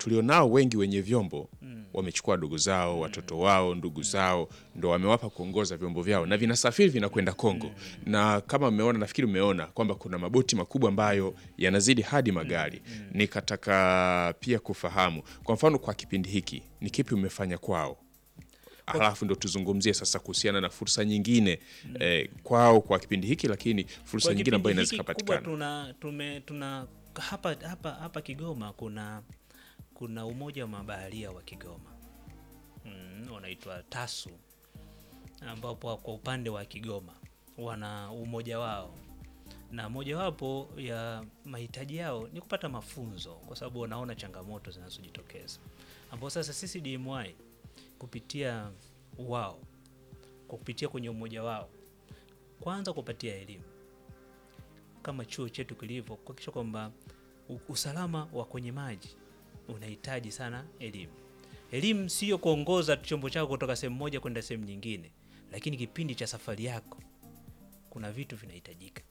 tulionao wengi wenye vyombo wamechukua ndugu zao watoto wao ndugu zao ndo wamewapa kuongoza vyombo vyao na vinasafiri vinakwenda Kongo na kama mmeona nafikiri mmeona kwamba kuna maboti makubwa ambayo yanazidi hadi magari nikataka pia kufahamu kwa mfano kwa kipindi hiki ni kipi umefanya kwao halafu ndo tuzungumzie sasa kuhusiana na fursa nyingine eh, kwao kwa kipindi hiki lakini fursa Kwa nyingine ambayo kipindi inaweza hiki kubwa ikapatikana tuna tume tuna hapa hapa hapa Kigoma kuna kuna umoja wa mabaharia wa Kigoma mm, wanaitwa TASU ambapo kwa upande wa Kigoma wana umoja wao na mojawapo ya mahitaji yao ni kupata mafunzo, kwa sababu wanaona changamoto zinazojitokeza, ambao sasa sisi DMY kupitia wao, kwa kupitia kwenye umoja wao, kwanza kupatia elimu kama chuo chetu kilivyo, kuhakikisha kwamba u- usalama wa kwenye maji unahitaji sana elimu. Elimu sio kuongoza chombo chako kutoka sehemu moja kwenda sehemu nyingine, lakini kipindi cha safari yako kuna vitu vinahitajika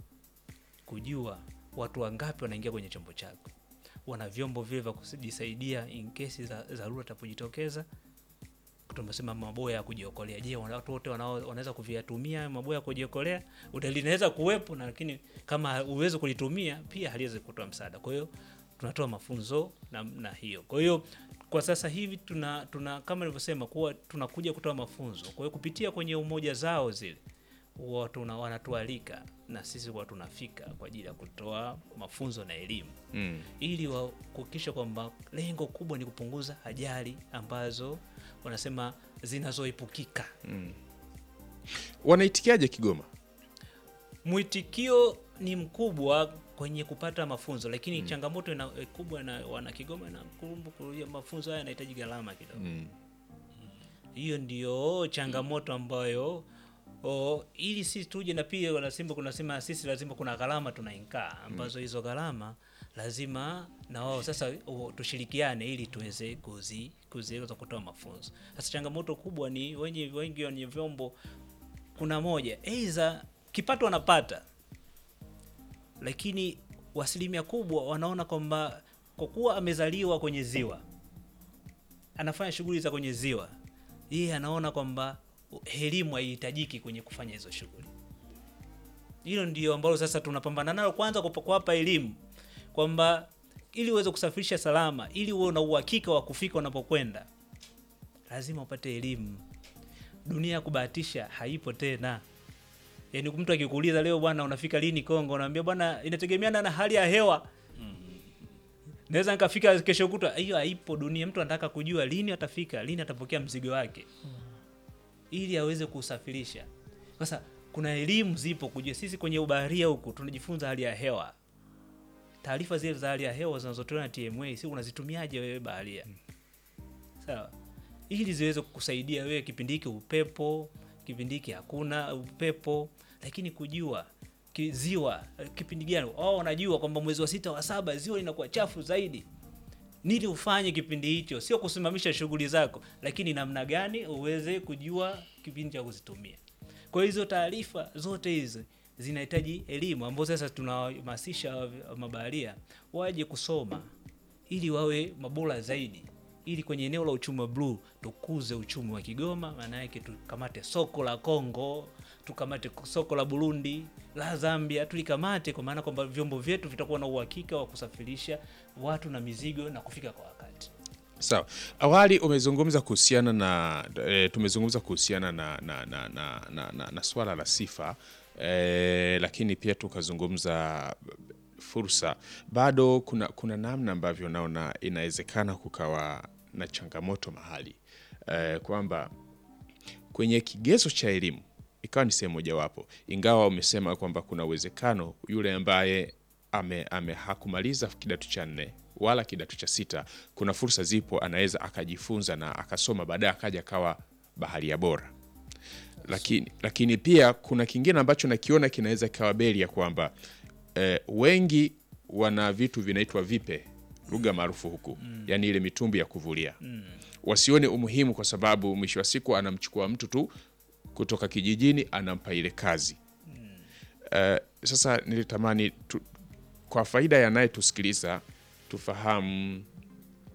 kujua watu wangapi wanaingia kwenye chombo chako, wana vyombo vile vya kujisaidia in case za dharura itapojitokeza. Tumesema maboya ya kujiokolea. Je, wana- watu wote wanao- wanaweza kuviyatumia hayo maboya ya kujiokolea? Uta- linaweza kuwepo na lakini kama uweze kulitumia pia haliwezi kutoa msaada. Kwa hiyo tunatoa mafunzo na, na hiyo. Kwa hiyo kwa sasa hivi tuna, tuna kama nilivyosema kuwa tunakuja kutoa mafunzo. Kwa hiyo kupitia kwenye umoja zao zile huwa tuna wanatualika na sisi huwa tunafika kwa ajili ya kutoa mafunzo na elimu mm. ili wa- kuhakikisha kwamba lengo kubwa ni kupunguza ajali ambazo wanasema zinazoepukika. wanaitikiaje Kigoma Mwitikio ni mkubwa kwenye kupata mafunzo, lakini changamoto ina, eh, kubwa na wana Kigoma na kumbuka mafunzo haya yanahitaji gharama kidogo. mm. hiyo ndio changamoto ambayo o, ili sisi tuje na pia wanasema kunasema sisi lazima kuna gharama tunainkaa ambazo hizo gharama lazima na wao sasa o, tushirikiane ili tuweze kuzi kuziweza kutoa mafunzo. Sasa changamoto kubwa ni wenye wengi wenye vyombo, kuna moja aidha kipato wanapata, lakini asilimia kubwa wanaona kwamba kwa kuwa amezaliwa kwenye ziwa anafanya shughuli za kwenye ziwa, yeye anaona kwamba elimu haihitajiki kwenye kufanya hizo shughuli. Hilo ndio ambalo sasa tunapambana nalo, kwanza kwa kuwapa elimu kwamba ili uweze kusafirisha salama, ili uwe na uhakika wa kufika unapokwenda, lazima upate elimu. Dunia ya kubahatisha haipo tena. Yaani mtu akikuuliza leo, bwana, unafika lini Kongo? Unaambia bwana, inategemeana na hali ya hewa naweza nikafika kesho kutwa. Hiyo haipo dunia. Mtu anataka kujua lini atafika, lini atapokea mzigo wake, ili aweze kusafirisha. Sasa kuna elimu zipo kujua. Sisi kwenye ubaharia huku tunajifunza hali ya hewa, taarifa zile za hali ya hewa zinazotolewa na TMA, si unazitumiaje wewe baharia? Sawa, ili ziweze kukusaidia wewe kipindi hiki upepo, kipindi hiki hakuna upepo, lakini kujua ki- ziwa eh, kipindi gani wao wanajua kwamba mwezi wa sita wa saba ziwa linakuwa chafu zaidi nini ufanye kipindi hicho sio kusimamisha shughuli zako lakini namna gani uweze kujua kipindi cha kuzitumia kwa hiyo hizo taarifa zote hizi zinahitaji elimu ambayo sasa tunawahamasisha wa- mabaharia waje kusoma ili wawe mabora zaidi ili kwenye eneo la uchumi wa bluu tukuze uchumi wa Kigoma, maana yake tukamate soko la Kongo, tukamate soko la Burundi, la Zambia, tulikamate kwa maana kwamba vyombo vyetu vitakuwa na uhakika wa kusafirisha watu na mizigo na kufika kwa wakati. Sawa. Awali umezungumza kuhusiana na e, tumezungumza kuhusiana na, na, na, na, na, na, na swala la sifa e, lakini pia tukazungumza fursa. Bado kuna, kuna namna ambavyo naona inawezekana kukawa na changamoto mahali e, kwamba kwenye kigezo cha elimu ikawa ni sehemu mojawapo, ingawa umesema kwamba kuna uwezekano yule ambaye ame, ame hakumaliza kidato cha nne wala kidato cha sita, kuna fursa zipo, anaweza akajifunza na akasoma, baadaye akaja akawa baharia bora. Lakini, lakini pia kuna kingine ambacho nakiona kinaweza kikawa beli ya kwamba eh, wengi wana vitu vinaitwa vipe, lugha maarufu huku mm. yani ile mitumbi ya kuvulia mm. wasione umuhimu, kwa sababu mwisho wa siku anamchukua mtu tu kutoka kijijini anampa ile kazi Eh, sasa nilitamani tu, kwa faida ya naye tusikiliza tufahamu